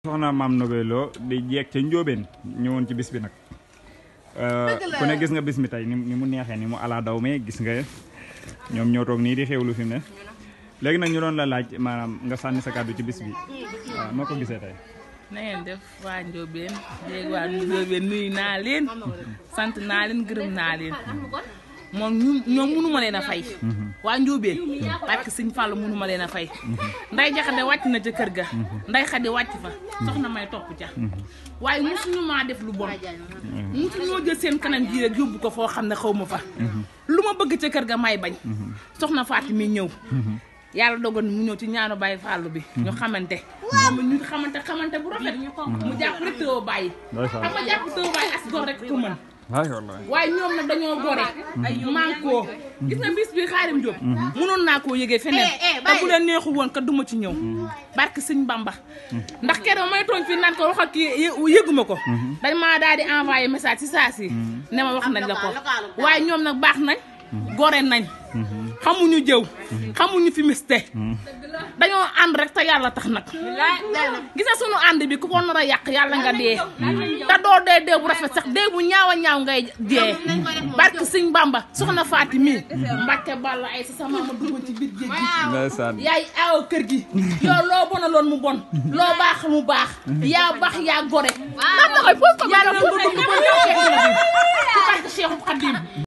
soxna maam Nobé Lo di jeeg ca Njóobeen ñëwoon ci bis bi nag ku ne gis nga bis mi tey ni ni mu neexee ni mu ala daw me gis nga ñoom ñoo toog nii di xewlu fi mu ne léegi nag ñu doon la laaj maanaam nga sànni sa kàddu ci bis bi waaw noo ko gisee tey na ngeen def waa Ndiobène léegi waa Ndiobène nuyu naa leen sant naa leen gërëm naa leen moom ñu ñoom mënu ma leen a fay waa Ndiobène parce que Sëñ Fallu mënu ma leen a fay nday jaxate wàcc na ca kër ga nday xadi wàcc fa soxna may topp ca waaye mosuñu maa def lu bon mosuñoo jël seen kanam ji rek yóbbu ko foo xam ne xaw ma fa lu ma bëgg ca kër ga may bañ soxna Faati mi ñëw yàlla dogal mu ñëw ci ñaanu bàyyi fàllu bi ñu xamante moom ñu xamante xamante bu rafet mu jàpp rek tëw bàyyi xam nga jàpp tëw bàyyi as gor rek ko mën waay wallaay waaye ñoom nag dañoo gore mànkoo gis nga bis bi xaarim Jóob mënoon naa koo yëgee feneen te bu leen neexu woon ka duma ci ñëw barke sëñ Bamba ndax keroog may tooñ fii naan ko wax ak kii yëguma ko dañ maa daal di envoyé message ci saa si ne ma wax nañ la ko waaye ñoom nag baax nañ gore nañ xamuñu jëw xamuñu fi miste dañoo ànd rek te yàlla tax nag gis nga sunu ànd bi ku ko nar a yàq yàlla nga dee te doo dee dee bu rafet sax dee bu ñaaw a ñaaw ngay dee barke sëñ Bamba soxna Faati mi Mbàkke Balla ay sa sama ma duggoon ci biir géej gi ndeysaan yaay aaw kër gi yow loo bonaloon mu bon loo baax mu baax yaa baax yaa gore yàlla nga dugg bon fekk na fi ci barke Cheikhu Xadim